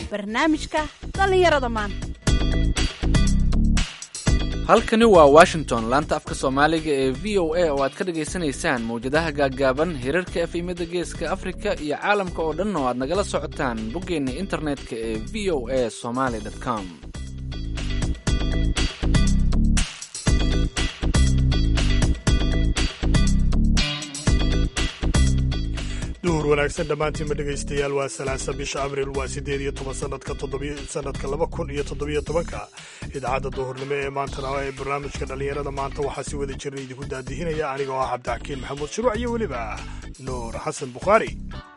barnaamijka dhallinyarada maanta halkani waa washington laanta afka soomaaliga ee v o a oo aad ka dhagaysanaysaan mawjadaha gaaggaaban hirarka efemyada geeska afrika iyo caalamka oo dhan oo aad nagala socotaan boggeenna internetka ee v o a somaly com duhur wanaagsan dhammaantiinma dhegaystayaal waa salaasa bisha abriil waa siddeed iyo toban sanadka sanadka laba kun iyo toddobiyo tobanka idaacadda duhurnimo ee maantana ee barnaamijka dhallinyarada maanta waxaa si wada jiran idinku daadihinaya anigoo ah cabdixakiin maxamuud shuruuc iyo weliba nuur xasan bukhaari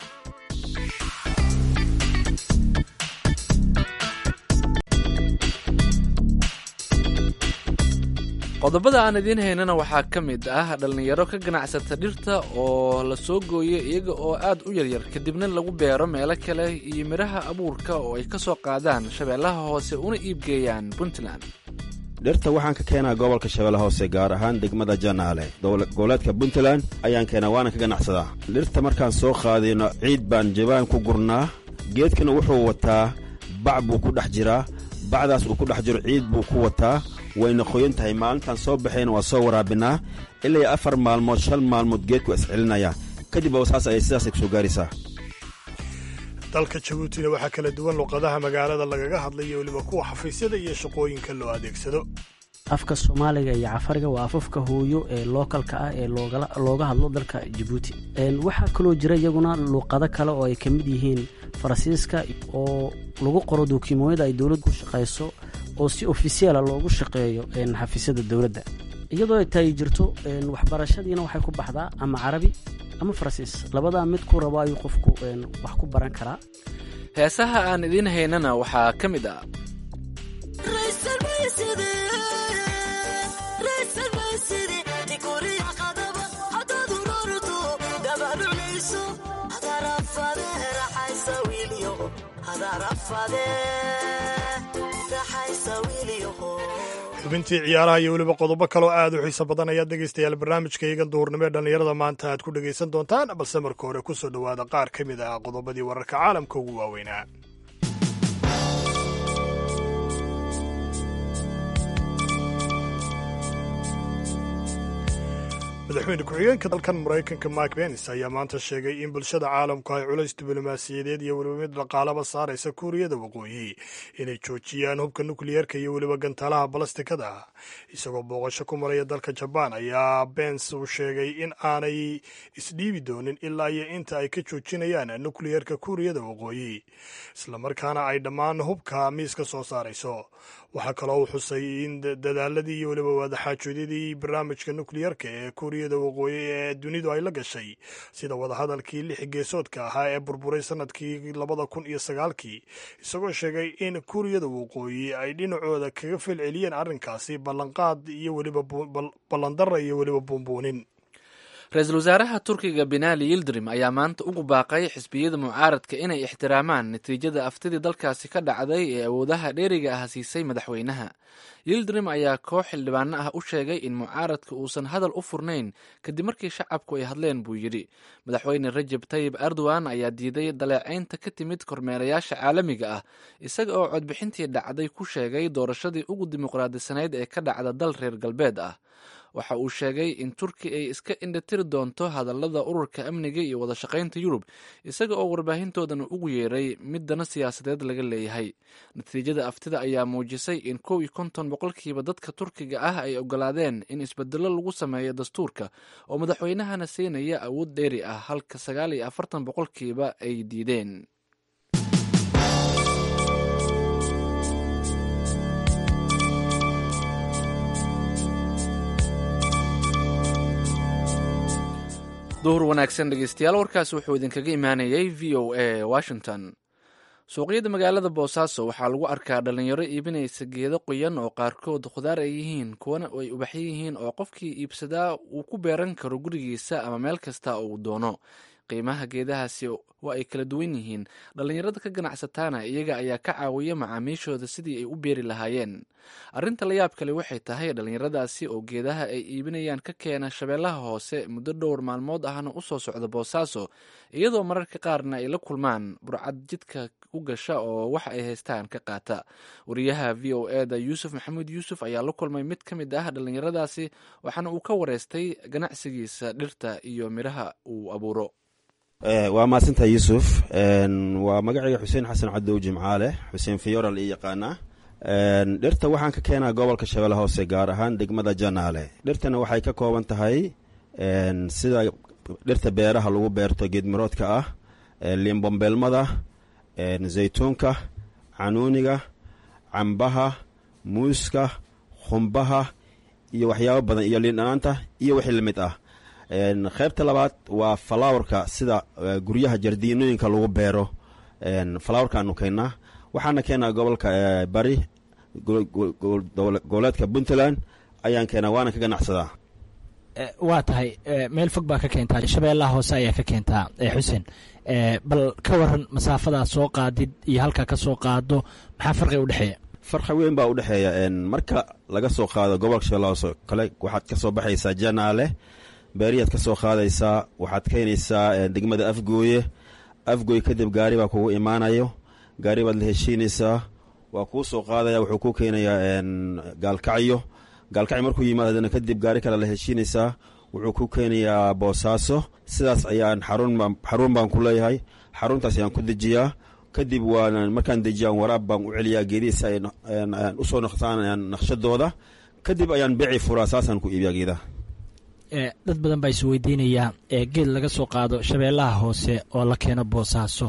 qodobada aan idiin haynana waxaa ka mid ah dhallinyaro ka ganacsata dhirta oo la soo gooyo iyaga oo aad u yaryar kadibna lagu beero meelo kale iyo midhaha abuurka oo ay ka soo qaadaan shabeellaha hoose una iibgeeyaan puntland dhirta waxaan ka keenaa gobolka shabeelle hoose gaar ahaan degmada janaale goboleedka puntland ayaan keenaa waana ka ganacsadaa dhirta markaan soo qaadayno ciid baan jabaan ku gurnaa geedkana wuxuu wataa bac buu ku dhex jiraa bacdaas uu ku dhex jiro ciid buu ku wataa wayna qoyan tahay maalintaan soo baxayna waa soo waraabinaa ilaa afar maalmood shan maalmood geedku iscelinaya kadib saas ayay sidaasay kusoo gaaraysaa dalka jabuutina waxaa kala duwan luqadaha magaalada lagaga hadlayo weliba kuwa xafiisyada iyo shaqooyinka loo adeegsado afka soomaaliga iyo cafariga waa afafka hooyo ee lookalka ah ee looga hadlo dalka jabuuti waxaa kaloo jira iyaguna luuqado kale oo ay ka mid yihiin faransiiska oo lagu qoro dukumoonyada ay dowladdu ku shaqayso oo si ofisiyaala loogu shaqeeyo xafiisyada dowladda iyadoo ay tahay jirto waxbarashadiina waxay ku baxdaa ama carabi ama faransiis labadaa mid ku rabo ayuu qofku wax ku baran karaa heesaha aan idiin haynana waxaa ka mid ah xubintii ciyaaraha iyo weliba qodobo kaloo aad u xiiso badan ayaad dhegaystayaal barnaamijka iyagan duhurnimo ee dhallinyarada maanta aad ku dhegaysan doontaan balse marka hore ku soo dhowaada qaar ka mid ah qodobadii wararka caalamka ugu waaweynaa madaxweyne ku-xigeenka dalkan maraykanka mike pence ayaa maanta sheegay in bulshada caalamku ay culays diblomaasiyadeed iyo weliba mid dhaqaalaba saaraysa kuuriyada waqooyi inay joojiyaan hubka nukliyeerka iyo weliba gantaalaha balastikada isagoo booqasho ku maraya dalka jabaan ayaa bence uu sheegay in aanay isdhiibi doonin ilaa iyo inta ay ka joojinayaan nukliyeerka kuuriyada waqooyi islamarkaana ay dhammaan hubka miiska soo saarayso waxaa kaloo uu xusay in dadaaladii iyo weliba wadaxaajoodyadii barnaamijka nukliyeerka ee kuuriyada waqooyi ee dunidu ay la gashay sida wadahadalkii lix geesoodka ahaa ee burburay sanadkii labada kun iyo sagaalkii isagoo sheegay in kuuriyada waqooyi ay dhinacooda kaga felceliyeen arrinkaasi ballanqaad iyo weliba ballandara iyo weliba buunbuunin ra-iisul wasaaraha turkiga benaali yildirim ayaa maanta ugu baaqay xisbiyada mucaaradka inay ixtiraamaan natiijada aftidii dalkaasi ka dhacday ee awoodaha dheeriga ah siisay madaxweynaha yildirim ayaa koox xildhibaano ah u sheegay in mucaaradka uusan hadal u furnayn kadib markii shacabku ay hadleen buu yidhi madaxweyne rajab tayib erdogan ayaa diiday daleecaynta ka timid kormeerayaasha caalamiga ah isaga oo codbixintii dhacday ku sheegay doorashadii ugu dimuqraadisanayd ee ka dhacda dal reer galbeed ah waxa uu sheegay in turki ay iska indhatiri doonto hadallada ururka amniga iyo wadashaqaynta yurub isaga oo warbaahintoodana ugu yeeray mid dana siyaasadeed laga leeyahay natiijada aftida ayaa muujisay in kow iyo konton boqolkiiba dadka turkiga ah ay ogolaadeen in isbedelo lagu sameeyo dastuurka oo madaxweynahana siinaya awood dheeri ah halka sagaal iyo afartan boqolkiiba ay diideen duhur wanaagsan dhegeystayaal warkaasi wuxuu idinkaga imaanayay v o a washington suuqyada magaalada boosaaso waxaa lagu arkaa dhalinyaro iibinaysa geedo qoyan oo qaarkood khudaar ay yihiin kuwana ay ubaxyo yihiin oo qofkii iibsadaa uu ku beeran karo gurigiisa ama meel kasta oo uu doono qiimaha geedahaasi waa ay kala duwan yihiin dhallinyarada ka ganacsataana iyaga ayaa ka caawiya macaamiishooda sidii ay u beeri lahaayeen arrinta la yaab kale waxay tahay dhallinyaradaasi oo geedaha ay iibinayaan ka keena shabeellaha hoose muddo dhowr maalmood ahna u soo socda boosaaso iyadoo mararka qaarna ay la kulmaan burcad jidka u gasha oo waxa ay haystaan ka qaata wariyaha v o e da yuusuf maxamuud yuusuf ayaa la kulmay mid ka mid ah dhallinyaradaasi waxaana uu ka wareystay ganacsigiisa dhirta iyo midhaha uu abuuro waa mahadsantaha yuusuf waa magacayga xuseen xasan cadow jimcaale xuseen fiyoral ii yaqaanaa dhirta waxaan ka keenaa gobolka shabeelle hoose gaar ahaan degmada janaale dhirtana waxay ka kooban tahay sida dhirta beeraha lagu beerto geedmiroodka ah liinbombeelmada zaytuunka canuuniga cambaha muuska khumbaha iyo waxyaabo badan iyo liindhanaanta iyo wixii lamid ah qaybta labaad waa falowerka sida guryaha jardiinooyinka lagu beero falowerkaanu keennaa waxaana keenaa gobolka bari goboleedka puntland ayaan keenaa waana ka ganacsadaa waa tahay meel fog baa ka keentaa shabeellaha hoose ayaa ka keentaa xuseen bal ka waran masaafadaa soo qaadid iyo halkaa ka soo qaado maxaa farqiga udhexeeya farqi weyn baa udhexeeya marka laga soo qaado gobolka shabeellaha hoose kale waxaad ka soo baxaysaa janaale beeriyaad ka soo qaadaysaa waxaad keenaysaa degmada afgooye afgooye kadib gaari baa kugu imaanayo gaari baad la heshiinaysaa waa kuu soo qaadaya wuxuu kuu keenayaa gaalkacyo gaalkacyo markuu yimaad haddana kadib gaari kale la heshiinaysaa wuxuu ku keenayaa boosaaso sidaas ayaan xarun baan ku leeyahay xaruntaas ayaan ku dejiyaa kadib waan markaan dejiyaan waraab baan u celiyaa geedihiisa ay usoo noqtaan naqshadooda kadib ayaan beeci furaa saasaan ku iibiyaa geedaha dad badan baa is weydiinayaa geed laga soo qaado shabeellaha hoose oo la keeno boosaaso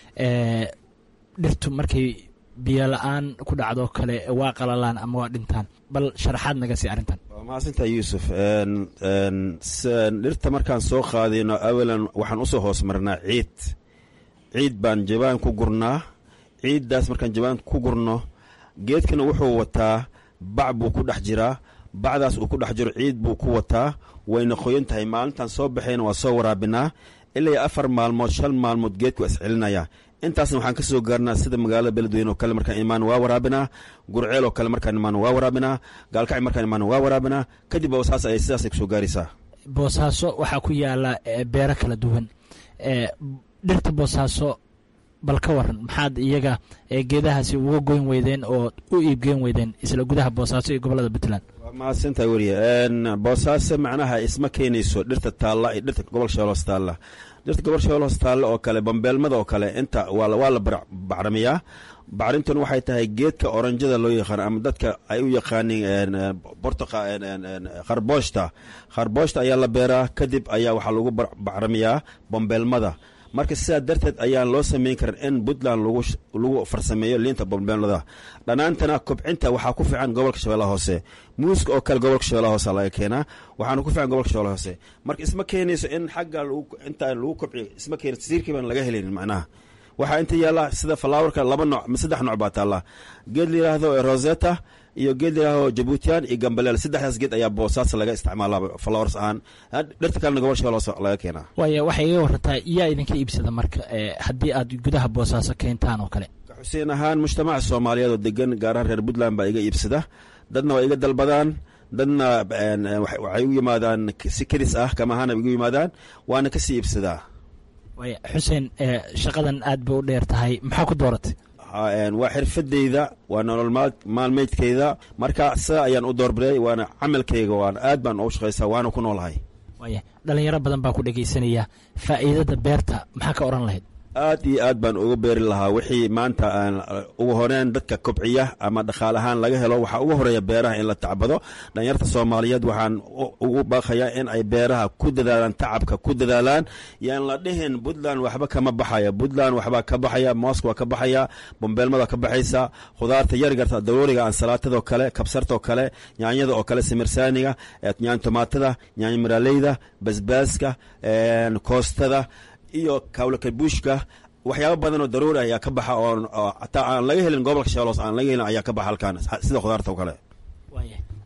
dhirtu markay biyo la-aan ku dhacdo kale waa qalalaan ama waa dhintaan bal sharaxaad naga sii arrintan waa mahadsantaa yuusuf dhirta markaan soo qaadayno awalan waxaan usoo hoos marnaa ciid ciid baan jabaan ku gurnaa ciiddaas markaan jabaan ku gurno geedkana wuxuu wataa bac buu ku dhex jiraa bacdaas uu ku dhex jiro ciid buu ku wataa wayna qoyan tahay maalintaan soo baxayna waa soo waraabinaa ilaa afar maalmood shan maalmood geedku iscelinaya intaasna waxaan ka soo gaarnaa sida magaalada beledweyne oo kale markaan imaan waa waraabinaa gurceel oo kale markaan imaan waa waraabinaa gaalkacyo markaan imaan waa waraabinaa kadib saas ay sidaasay kusoo gaaraysaa boosaaso waxaa ku yaala beero kala duwan dhirta boosaaso bal ka waran maxaad iyaga geedahaasi uga goyn weydeen oo u iibgeyn weydeen isla gudaha boosaaso iyo gobolada puntland waa mahadsantahay weriye boosaaso macnaha isma keenayso dhirta taalla iyo dhirta gobol shabeelos taalla dhirta gobol shabeelos taalla oo kale bambeelmada oo kale inta waa la bacrimiyaa bacrintuna waxay tahay geedka oranjada loo yaqaano ama dadka ay u yaqaaniin bortoqa kharbooshta kharbooshta ayaa la beeraa kadib ayaa waxaa lagu bacrimiyaa bambeelmada marka sidaa darteed ayaan loo samayn karin in puntland lagu farsameeyo liinta bambeelmada dhanaantana kobcinta waxaa ku fiican gobolka shabeellaha hoose muuska oo kale gobolka shabeellaha hoose laga keenaa waxaana ku fiican gobolka shabeellaha hoose marka isma keenayso in xagga inta lagu kobciyo isma keenayso siirkii baan laga helaynin macnaha waxaa inta yaalla sida falaawarka laba nooc ma saddex nooc baa taalla geed la yidhaahdo rosetta iyo geed la yidhaahdo jabuutiyan iyo gambaleel saddexdaas geed ayaa boosaasa laga isticmaalaa flowers ahaan dhirta kalena gobol shabeelle hoose laga keenaa waaya waxay iga warantaa yaa idinka iibsada marka haddii aad gudaha boosaaso keentaan oo kale xuseen ahaan mujtamaca soomaaliyeed oo degan gaar ahaan reer puntland baa iga iibsada dadna waa iga dalbadaan dadna waxay u yimaadaan si kedis ah kama ahaana igu yimaadaan waana kasii iibsadaa waaya xuseen shaqadan aad bay u dheer tahay maxaa ku dooratay waa xirfadeyda waa nolol maalmeydkeyda marka sidaa ayaan u doorbiday waana camalkeyga waan aad baan ugu shaqaysaa waana ku noolahay waaya dhalinyaro badan baa ku dhegaysanaya faa'iidada beerta maxaa ka odhan lahayd aad iyo aad baan uga beeri lahaa wixii maanta aan ugu horeyn dadka kobciya ama dhaqaal ahaan laga helo waxaa ugu horeeya beeraha in la tacbado dhalinyarta soomaaliyeed waxaan ugu baaqayaa in ay beeraha ku dadaalaan tacabka ku dadaalaan yaan la dhihin puntland waxba kama baxaya puntland waxbaa ka baxaya mooska waa ka baxaya bambeelmada ka baxaysa khudaarta yargarta darooriga ansalaatada kale kabsarta oo kale yaanyada oo kale simirsaaniga yaany tomaatada yaany miraaleyda basbaaska koostada iyo kawlakabuushka waxyaaba badan oo daruuri ayaa ka baxa oo hataa aan laga helin gobolka shabeelos aan laga helin ayaa ka baxa halkaan sida khudaarta oo kale waaya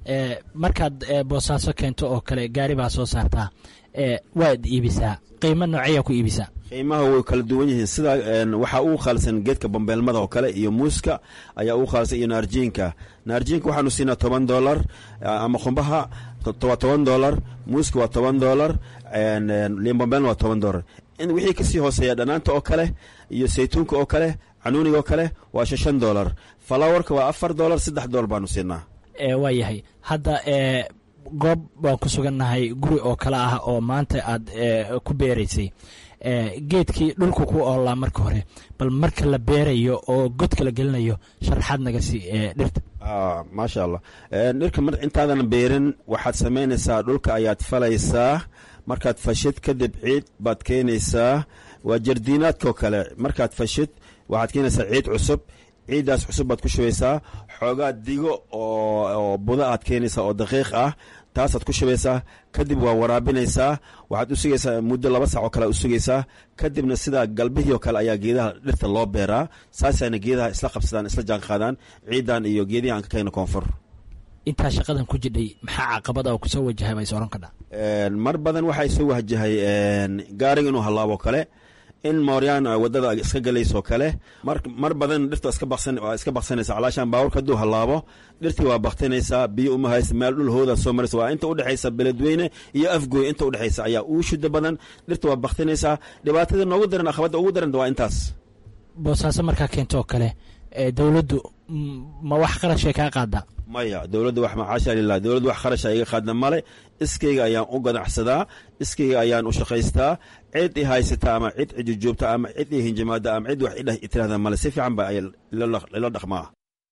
markaad boosaaso keento oo kale gaari baa soo saartaa waad iibisaa qiimo nooceeyaa ku iibisaa qiimaha way kala duwan yihiin sida waxaa ugu khaalsan geedka bambeelmada oo kale iyo muuska ayaa ugu khaalsan iyo naarjiinka naarjiinka waxaanu siinaa toban dolar ama qumbaha waa toban dolar muuska waa toban dolar limbambeelna waa toban dolar wixii kasii hooseeya dhanaanta oo kale iyo saytuunka oo kale canuuniga oo kale waa shan dolar falawarka waa afar dolar saddex dolar baanu siinaa waa yahay hadda goob baan ku sugannahay guri oo kale ah oo maanta aad ku beeraysay geedkii dhulku ku oolaa marka hore bal marka la beerayo oo godka la gelinayo sharaxaad naga sii dhirta maasha allah dhirka mar intaadan beerin waxaad samaynaysaa dhulka ayaad falaysaa markaad fashid kadib ciid baad keenaysaa waa jardiinaadkao kale markaad fashid waxaad keenaysaa ciid cusub ciiddaas cusub baad ku shubaysaa xoogaa digo oo buda aad keenaysaa oo daqiiq ah taasaad ku shubaysaa kadib waa waraabinaysaa waxaad u sugaysaa muddo laba sac oo kale u sugaysaa kadibna sidaa galbihii oo kale ayaa geedaha dhirta loo beeraa saasayna geedaha isla qabsadaan isla jaanqaadaan ciidan iyo geedihi aan ka kayna koonfur intaa shaqadan ku jidhay maxaa caqabada oo kusoo wajahay bay sooran kadha mar badan waxaa soo wahjahay gaariga inuu hallaabo kale in mooryaan wadada iska galaysoo kale mar badan dhirta iska baksanaysa calaashaan baaburka hadduu hallaabo dhirtii waa baktinaysaa biyo uma haysa meel dhul hooda soo maraysa waa inta udhexaysa beledweyne iyo afgooy inta udhexaysa ayaa uu shuda badan dhirta waa baktinaysaa dhibaatada noogu daran aqabada ugu daran waa intaas boosaaso markaa keento oo kale dowladdu ma wax qarashay kaa qaada maya dowladda wax macaasha lilah dowladda wax kharasha iga qaadna male iskayga ayaan u ganacsadaa iskayga ayaan u shaqaystaa cid i haysata ama cid cijujuubta ama cid i hinjimaada ama cid wax idheh tirahda male si fiican ba ila dhaqmaa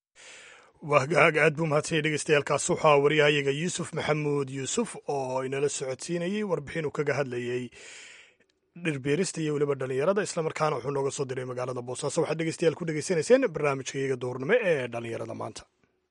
wahgaag aad buu mahadsanyay dhegeystayaaalkaas waxaa waryahayaga yuusuf maxamuud yuusuf oo inala socodsiinayey warbixin uu kaga hadlayey dhirbeerista iyo weliba dhallinyarada islamarkaana wuxuu nooga soo diray magaalada boosaaso waxaad dhegeystayaal ku dhegeysanayseen barnaamijka iyaga duurnimo ee dhallinyarada maanta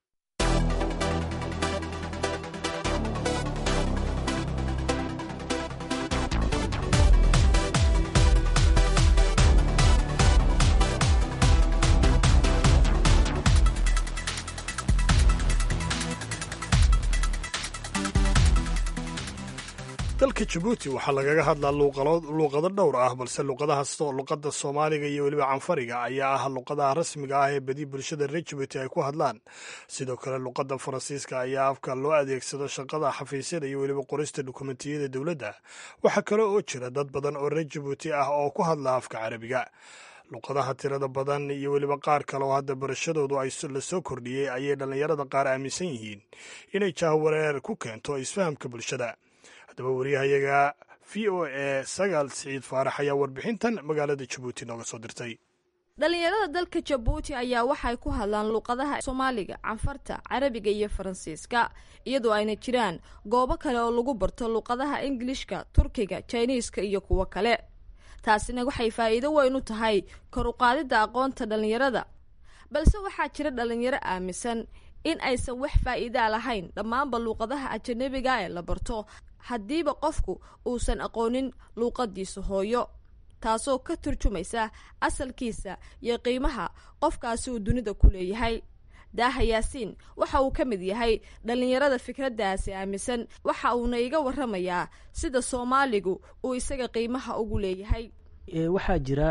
dalka jabuuti waxaa lagaga hadlaa luuqado dhowr ah balse luqada soomaaliga iyo weliba canfariga ayaa ah luqadaha rasmiga ah ee badi bulshada reer jabuuti ay ku hadlaan sidoo kale luqada faransiiska ayaa afka loo adeegsado shaqada xafiisyada iyo weliba qorista dukumentiyada dowladda waxaa kale oo jira dad badan oo reer jabuuti ah oo ku hadla afka carabiga luqadaha tirada badan iyo weliba qaar kale oo hadda barashadoodu la soo kordhiyey ayay dhallinyarada qaar aaminsan yihiin inay jahwareer ku keento isfahamka bulshada haddaba wariyahayaga v o e sagaal siciid faarax ayaa warbixintan magaalada jabuuti nooga soo dirtay dhallinyarada dalka jabuuti ayaa waxay ku hadlaan luuqadaha soomaaliga canfarta carabiga iyo faransiiska iyadoo ayna jiraan goobo kale oo lagu barto luuqadaha ingilishka turkiga jiniiska iyo kuwo kale taasina waxay faa'iido weyn u tahay kor u qaadidda aqoonta dhallinyarada balse waxaa jira dhallinyaro aaminsan in aysan wax faa'iidaa lahayn dhammaanba luuqadaha ajanabiga ee la barto haddiiba qofku uusan aqoonin luuqadiisa hooyo taasoo ka turjumaysa asalkiisa iyo qiimaha qofkaasi uu dunida ku leeyahay daaha yaasiin waxa uu ka mid yahay dhallinyarada fikraddaasi aaminsan waxa uuna iga waramayaa sida soomaaligu uu isaga qiimaha ugu leeyahay waxaa jira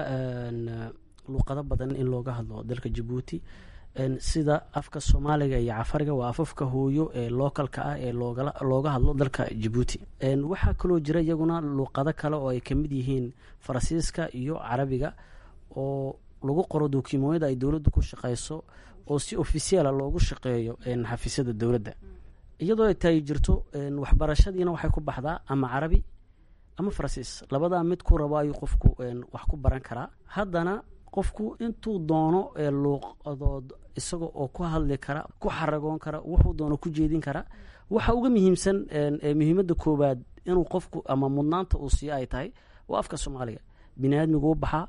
luuqado badan in looga hadlo dalka jabuuti sida afka soomaaliga iyo cafariga waa afafka hooyo ee lookalka ah ee looga hadlo dalka jabuuti waxaa kaloo jira iyaguna luuqado kale oo ay kamid yihiin faransiiska iyo carabiga oo lagu qoro dukumooyada ay dowladdu ku shaqeyso oo si ofisiaala loogu shaqeeyo xafiisyada dowladda iyadoo ay tahay jirto waxbarashadiina waxay ku baxdaa ama carabi ama faransiis labadaa mid ku rabo ayuu qofku wax ku baran karaa haddana qofku intuu doono luuqadood isaga oo ku hadli kara ku xaragoon kara wuxuu doono ku jeedin kara waxa uga muhiimsan muhiimadda koowaad inuu qofku ama mudnaanta uu siiyo ay tahay waa afka soomaaliga bini aadmigu u baxaa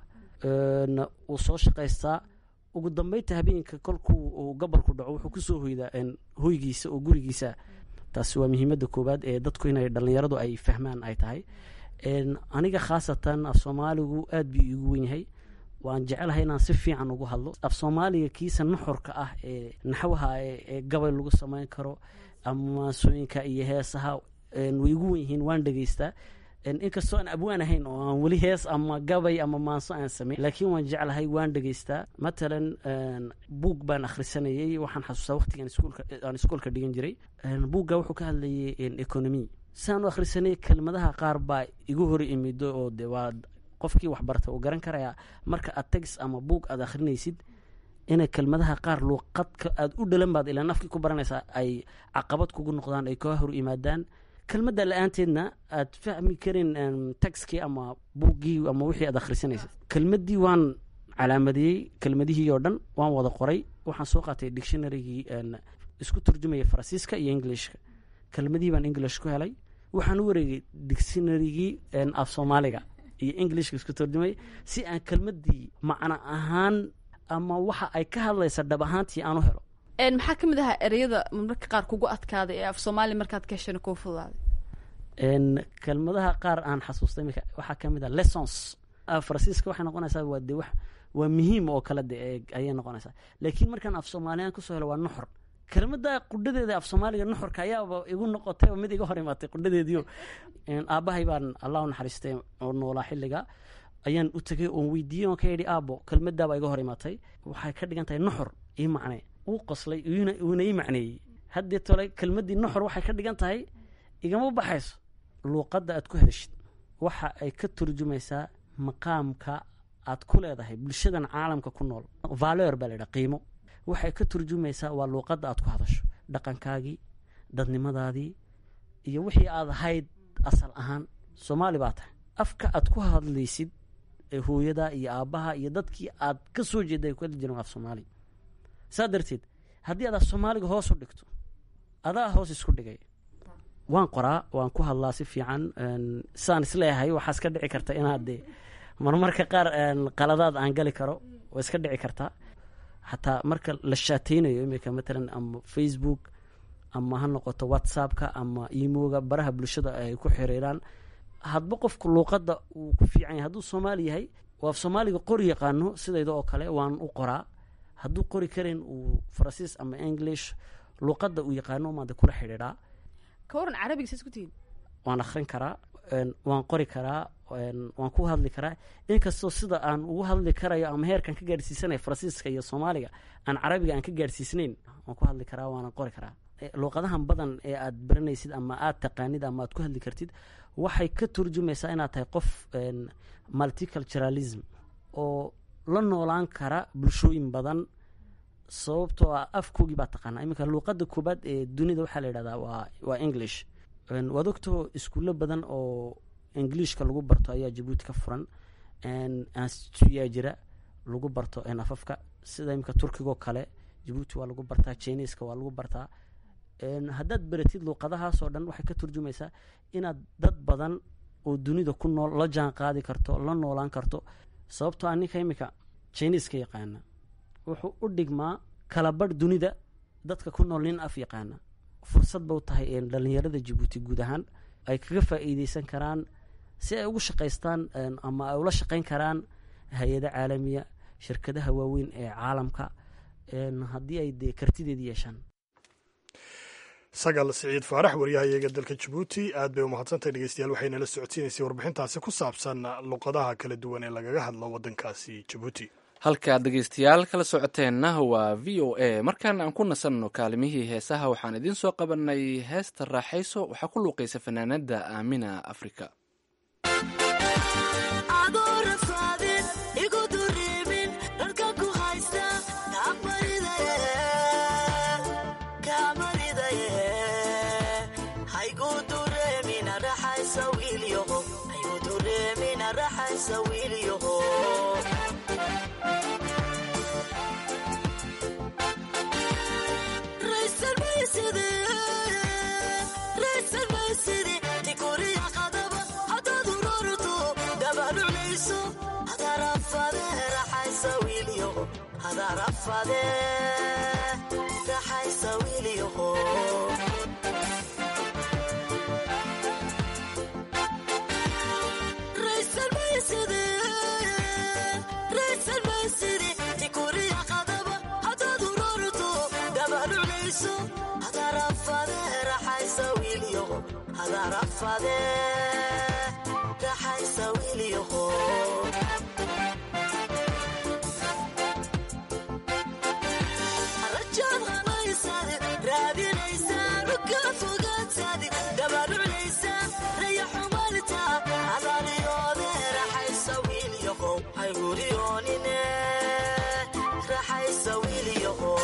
uu soo shaqaystaa ugu dambeynta habeenka kolkuu uu gobolku dhaco wuxuu kusoo hoydaa hoygiisa oo gurigiisa taasi waa muhiimadda koowaad ee dadku inay dhallinyaradu ay fahmaan ay tahay aniga khaasatan af soomaaligu aad buu iigu wen yahay waan jecelahay inaan si fiican ugu hadlo af soomaaliga kiisa nuxurka ah ee naxwaha ee gabay lagu samayn karo ama maansooyinka iyo heesaha way igu wen yihiin waan dhegeystaa inkastoo aan abwaan ahayn oo aan weli hees ama gabay ama maanso aan sameyn laakiin waan jeclahay waan dhegeystaa matalan buug baan akhrisanayay waxaan xasuustaa waqtigan iskuulka aan iskuolka dhigan jiray buugga wuxuu ka hadlayay economy saan u akhrisanay kelmadaha qaar baa igu hor imido oo de waa qofkii waxbarta uu garan karayaa marka aad tegs ama buug aad akhrinaysid inay kelmadaha qaar luuqadka aada u dhalan baad ilaa nafkii ku baranaysaa ay caqabad kugu noqdaan ay kaa hor yimaadaan kelmadda la-aanteedna aad fahmi karin taxkii ama buuggii ama wixii aad akhrisanaysa kelmaddii waan calaamadiyey kelmadihii oo dhan waan wada qoray waxaan soo qaatay dictionarygii isku turjumaya faransiiska iyo englishka kelmadihii baan english ku helay waxaan u wareegay dictionarygii af soomaaliga iyo englishka isku turjumay si aan kelmaddii macno ahaan ama waxa ay ka hadlaysa dhab ahaantii aan u helo maxaa ka mid ahaa ereyada marmarka qaar kugu adkaaday ee af soomaaliya markaad ka heshana kuu fududaaday kelmadaha qaar aan xasuustay imika waxaa ka mid ah lessons faransiiska waxay noqonaysaa waa de wax waa muhiim oo kale de ayay noqonaysaa laakiin markaan af soomaaliyaan kusoo helo waa nuxur kelmada qudhadeeda af soomaaliga nuxurka ayaaba igu noqotay oo mid iga hor imaatay qudhadeediio aabbahay baan allah u naxariistay oo noolaa xilliga ayaan u tegay oon weydiiyey oon ka yidhi aabo kelmadaaba iga hor imaatay waxay ka dhigan tahay nuxur ii macnee uu qoslay uuna ii macneeyey haddii tole kelmaddii nuxur waxay ka dhigan tahay igama baxayso luuqadda aad ku hadashid waxa ay ka turjumaysaa maqaamka aad ku leedahay bulshadan caalamka ku nool valeur baa laydhaha qiimo waxay ka turjumaysaa waa luuqadda aad ku hadasho dhaqankaagii dadnimadaadii iyo wixii aad ahayd asal ahaan soomaali baa tahay afka aad ku hadlaysid ee hooyada iyo aabbaha iyo dadkii aad ka soo jeeda ay ku hadli jireen af soomaali saa darteed haddii aad af soomaaliga hoos u dhigto adaa hoos isku dhigay waan qoraa waan ku hadlaa si fiican saan isleeyahay waxaa iska dhici karta inaad de marmarka qaar qaladaad aan gali karo waa iska dhici kartaa xataa marka la shaateynayo imika matalan ama facebook ama ha noqoto whatsappka ama imoga baraha bulshada ay ku xiriiraan hadba qofku luuqadda uu ku fiican yahay hadduu soomaali yahay oo af soomaaliga qori yaqaano sidayda oo kale waan u qoraa hadduu qori karin uu faransiis ama english luuqadda uu yaqaano maada kula xidhiidhaa ka waran carabiga saas ku tihiin waan akhrin karaa waan qori karaa waan ku hadli karaa inkastoo sida aan ugu hadli karayo ama heerkaan ka gaadhsiisanaya faransiiska iyo soomaaliga aan carabiga aan ka gaadhsiisnayn waan ku hadli karaa waanan qori karaa luuqadahan badan ee aad baranaysid ama aad taqaanid ama aad ku hadli kartid waxay ka turjumaysaa inaad tahay qof multiculturalism oo la noolaan kara bulshooyin badan sababtoo ah afkoogii baa taqaanaa iminka luuqadda koobaad ee dunida waxaa la yidhahdaa waa waa english waad ogtoo iskuulo badan oo englishka lagu barto ayaa jabuuti ka furan instituyaa jira lagu barto afafka sida iminka turkigoo kale jabuuti waa lagu bartaa chineska waa lagu bartaa haddaad baratid luuqadahaasoo dhan waxay ka turjumaysaa inaad dad badan oo dunida ku nool la jaan qaadi karto la noolaan karto sababtoo a ninka iminka chineska yaqaana wuxuu u dhigmaa kalabadh dunida dadka ku nool nin af yaqaana fursad ba u tahay dhalinyarada jabuuti guud ahaan ay kaga faa'iideysan karaan si ay ugu shaqaystaan ama ay ula shaqayn karaan hay-ada caalamiya shirkadaha waaweyn ee caalamka haddii ay dee kartideedi yeeshaan sagal siciid faarax waryahayaga dalka jabuuti aad bay u mahadsantahay dhegeystayaal waxayna la socodsiinaysay warbixintaasi ku saabsan luqadaha kala duwan ee lagaga hadlo waddankaasi jabuuti halkaad dhegeystayaal kala socoteenna waa v o a markaan aan ku nasanno kaalimihii heesaha waxaan idiin soo qabanay heesta raaxayso waxaa ku luuqaysa fanaanada aamina afrika Race rarafade raxaysa wiilyaho rajaad halaysade raadinaysa ruka fogaatade dabaruclaysa raya xumalta adaliyoode raxaysa wiilyaho hayguriyoonine raxaysa wiilyaho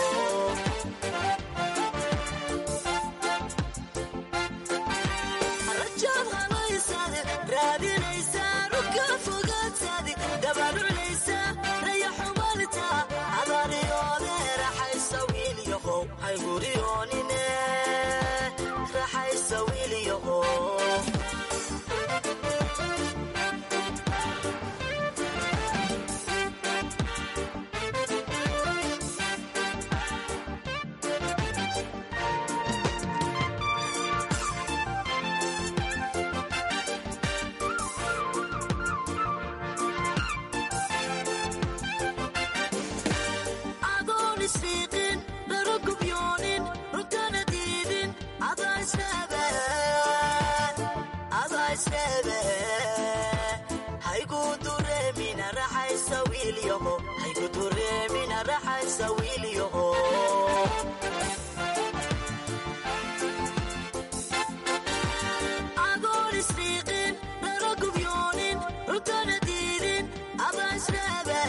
rajaad halaysade raadinaysa ruka fogaatade dabaruclaysa raya xumalta adaliyoode raxaysa wiilyaho hayguriyoonine raxaysa wiilyaho adoon isfiiqin dharo gubyoonin runtana diidin adaa isreebe adaa isreebe haygu dureemina raxaysa wiilyaho haygu dureemina raxaysa wiilyaho adoon isfiiqin dharo gubyoonin runtana diidin adaa isreebe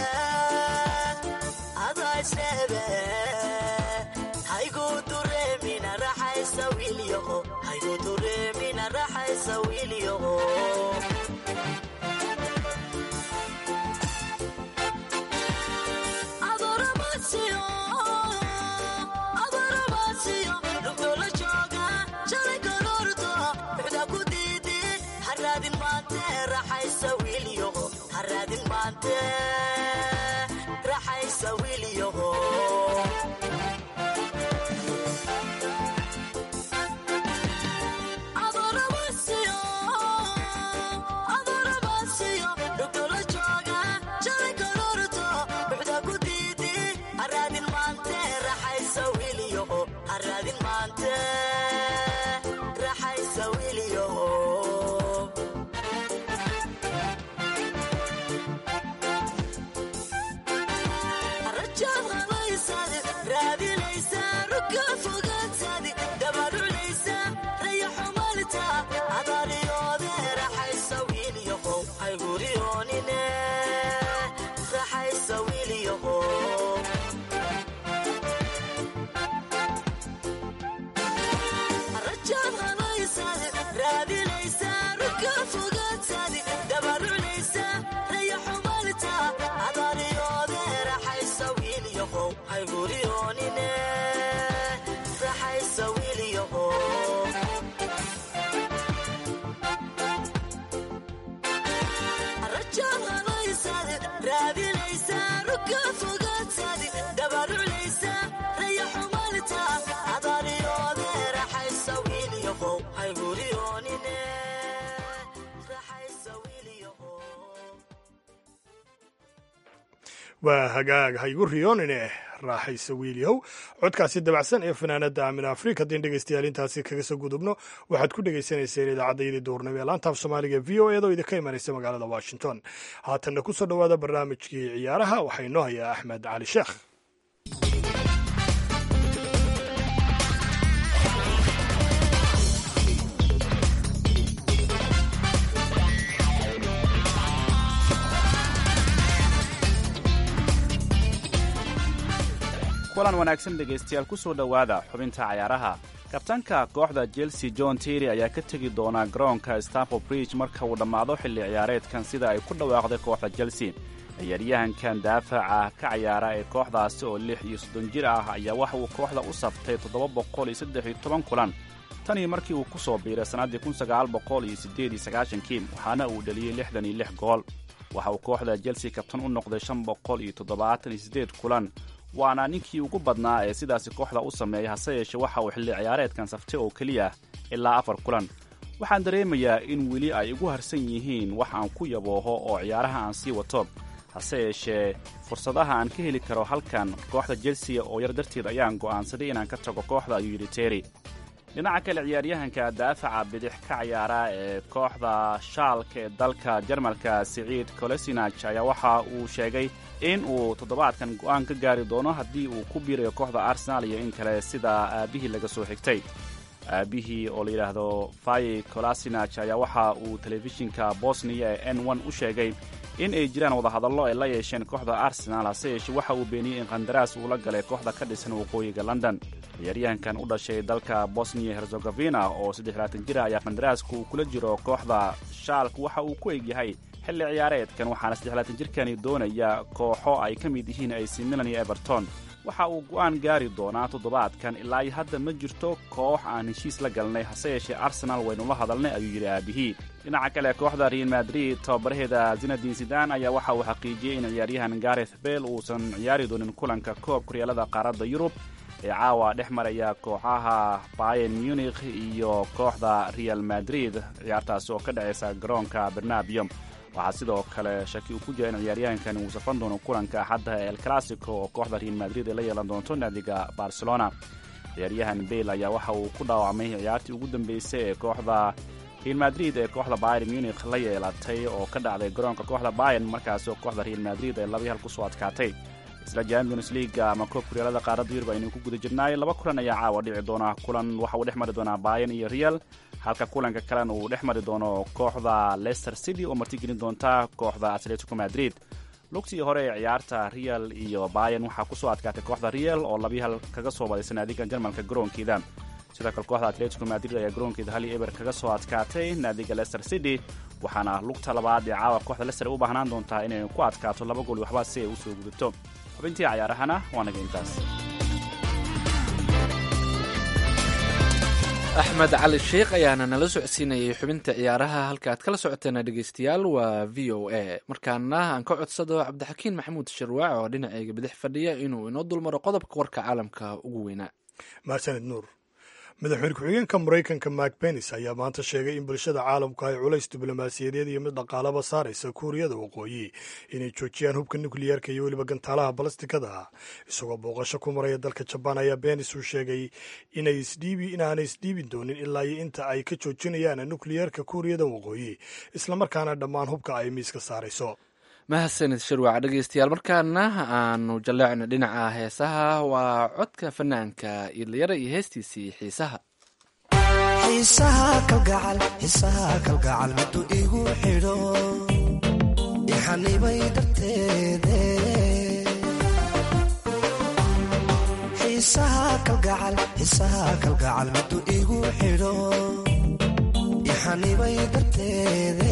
adaa isreebe haygu dureemina raxaysa wiilyaho haygu dureemina raxaysa wiilyaho adooramaadsiyo adooramaadsiyo dhugdoola jooga shalay kaloordo buxda ku diidi haraadin maante raxaysa wiilyaho haraadin maante raxaysa wiilyaho adooramaadsiyo adooramaadsiyo dhugdoola jooga shalay kaloordo buxda ku diidi haraadin maante raxaysa wiilyaho haraadin maante raxaysa wiilyaho rajaad halaysade raadinaysa ruka fogaatade dabaruclaysa raya xumalta adaliyoode raxaysa wiilyaho hayguriyoonine raxaysa wiilyaho rajaad halaysade raadinaysa ruka fogaatade dabaruclaysa raya xumalta adaliyoode raxaysa wiilyaho hayguriyoonine raxaysa wiilyaho rajaad halaysade raadinaysa ruka fogaatade dabaruclaysa raya xumalta adaliyoode raxaysa wiilyaho hayguriyoonine raxaysa wiilyaho waa hagaag haygu riyoonine raaxaysa wiilyahow codkaasi dabacsan ee fanaanada amina afrika haddii dhegeystayaal intaasi kaga soo gudubno waxaad ku dhegeysaneyseen idaacaddaydii duurnimo ee laantaaf soomaaliga v o eedoo idinka imanaysa magaalada washington haatanna ku soo dhowaada barnaamijkii ciyaaraha waxaa inoo hayaa axmed cali sheekh kulan wanaagsan dhegaystayaal ku soo dhowaada xubinta cayaaraha kabtanka kooxda chelsea john terry ayaa ka tegi doonaa garoonka stanford bridge marka uu dhammaado xilli ciyaareedkan sida ay ku dhawaaqday kooxda chelsea ciyaaryahankan daafaca ka cayaara ee kooxdaasi oo lix iyo soddon jir ah ayaa waxa uu kooxda u saftay toddoba boqol iyo saddex iyo toban kulan tanii markii uu ku soo biiray sannaddii kun sagaal boqol iyo siddeed iyo sagaashankii waxaana uu dhaliyey lixdan iyo lix gool waxa uu kooxda chelsea kabtan u noqday shan boqol iyo toddobaatan iyo siddeed kulan waana ninkii ugu badnaa ee sidaasi kooxda u sameeya hase yeeshe waxa uu xilli ciyaareedkan saftay oo keliya ilaa afar kulan waxaan dareemayaa in weli ay igu harsan yihiin wax aan ku yabooho oo ciyaaraha aan sii wato hase yeeshee fursadaha aan ka heli karo halkan kooxda chelsea oo yar darteed ayaan go'aansaday inaan ka tago kooxda ayuu yidhi terry dhinaca kale ciyaaryahanka daafaca bidix ka ciyaara ee kooxda shaalka ee dalka jarmalka siciid kolesinaj ayaa waxa uu sheegay in uu toddobaadkan go'aan ka gaari doono haddii uu ku biirayo kooxda arsenaal iyo in kale sida aabbihii laga soo xigtay aabbihii oo la yidhaahdo fayi kolasinaj ayaa waxa uu telefishinka bosniya ee n n u sheegay in ay jiraan wadahadallo ay la yeesheen kooxda arsenaal hase yeeshee waxa uu beeniyey in qandaraas uu la galay kooxda ka dhisan waqooyiga london ciyaaryahankan u dhashay dalka bosniya herzegovina oo saddex-laatan jira ayaa qandaraaska uu kula jiro kooxda shaalk waxa uu ku egyahay xilli ciyaareedkan waxaana saddexlaatan jirkani doonaya kooxo ay ka mid yihiin ac milan iyo everton waxa uu go'aan gaari doonaa toddobaadkan ilaa iyo hadda ma jirto koox aan heshiis la galnay hase yeeshee arsenaal waynula hadalnay ayuu yidhi aabihii dhinaca kale kooxda real madrid tababaraheeda zinadin sidan ayaa waxa uu xaqiijiyey in ciyaaryahan gareth bel uusan ciyaari doonin kulanka koob kuryaalada qaaradda yurub ee caawa dhex maraya kooxaha bayen munikh iyo kooxda real madrid ciyaartaasi oo ka dhacaysa garoonka bernabium waxaa sidoo kale shaki uu ku jira in ciyaaryahankan uu safan doono kulanka axadda el classico oo kooxda real madrid ay la yeelan doonto naadiga barcelona ciyaaryahan bale ayaa waxa uu ku dhaawacmay ciyaartii ugu dambeysay ee kooxda real madrid ee kooxda bayer munikh la yeelatay oo ka dhacday garoonka kooxda bayen markaasi oo kooxda real madrid ay labii hal kusoo adkaatay isla champions leaga ama koob kuryaalada qaaradda yurub aynu ku guda jirnaay laba kulan ayaa caawa dhici doona kulan waxa uu dhex mari doonaa bayan iyo real halka kulanka kalena uu dhex mari doono kooxda leicester city oo martigelin doonta kooxda atletico madrid lugtii hore ee ciyaarta real iyo bayan waxaa kusoo adkaatay kooxda real oo labii hal kaga soo badaysa naadiga jarmalka garoonkeeda sidoo kale kooxda atletico madrid ayaa garoonkeeda hal iyo eber kaga soo adkaatay naadiga leicester city waxaana lugta labaad ee caawa kooxda leicester u baahnaan doontaa inay ku adkaato laba gool waxba si ay u soo gudato xubintii cayaarahana waa naga intaas axmed cali sheikh ayaana nala socodsiinayay xubinta ciyaaraha halka aad kala socoteena dhegeystayaal waa v o a markaana aan ka codsado cabdixakiin maxamuud sharwaac oo dhinacayga bidix fadhiya inuu inoo dulmaro qodobka warka caalamka ugu weynaa mahadsaned nuur madaxweyne ku-xigeenka maraykanka mak benis ayaa maanta sheegay in bulshada caalamku ay culays diblomaasiyadeed iyo mid dhaqaalaba saaraysa kuuriyada waqooyi inay joojiyaan hubka nukliyeerka iyo weliba gantaalaha balastikada ah isagoo booqasho ku maraya dalka jabaan ayaa benis uu sheegay inaanay isdhiibi doonin ilaa iyo inta ay ka joojinayaan nukliyeerka kuuriyada waqooyi islamarkaana dhammaan hubka ay miiska saarayso mahadsanid shirwac dhegeystayaal markaana aanu jaleecno dhinaca heesaha waa codka fanaanka idlayara iyo heestiisii xiisaha xiisaha kalgacal xiisaha kalgacal miduu igu xidho ixanibay darteede xiisaha kalgacal xiisaha kalgacal miduu igu xidho ixanibay darteede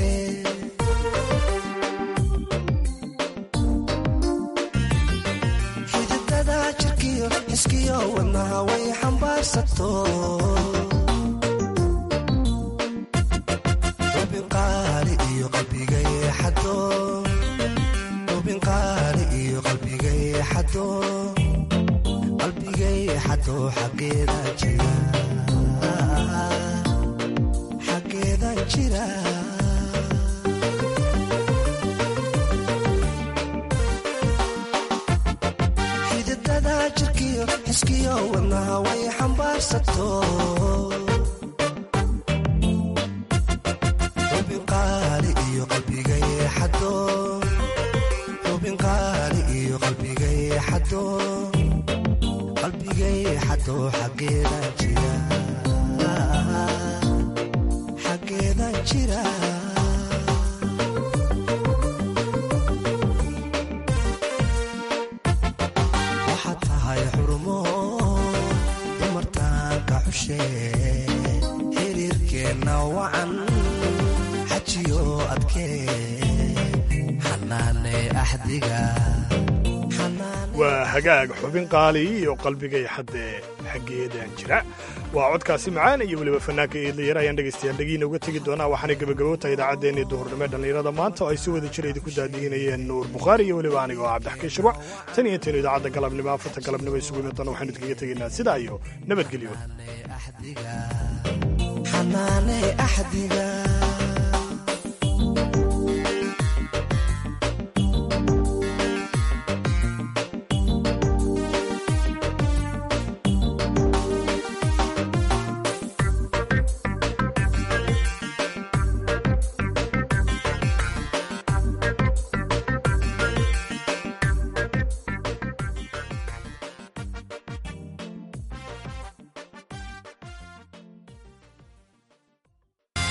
xididada jirkiyo xiskiyo wadnaha way xambaarsato ubinqaali iyo qalbigay xado ubinqaali iyo qalbigay xado qalbigay xado xaggeeda jira xaggeeda jira xididada jirkiyo xiskiyo wadnaha way xambaarsato ubinqaali iyo qalbigay xado ubinqaali iyo qalbigay xado qalbigay xado xaggeeda jira xaggeeda jira waxaad tahay xurumo dumartaanka xushe xiriirkeenna wacan xajiyo adkee xanaane axdiga waa hagaag xubin qaali iyo qalbigay xaddee xaggeedaan jira waa codkaasi macaan iyo weliba fanaanka eedlayar ayaan dhegaystayaal dhegiina uga tegi doonaa waxaanay gebagabowtahay idaacaddeenii duhurnimo ee dhallinyarada maanta oo ay si wada jira idinku daadihinayeen nuur bukhaari iyo weliba aniga oo cabdixakiin shirwac tan iyo intaynu idaacadda galabnimo afarta galabnimo isugu imi doona waxaynu idkaga tegaynaa sidaa iyo nabadgelyo xanaane axdiga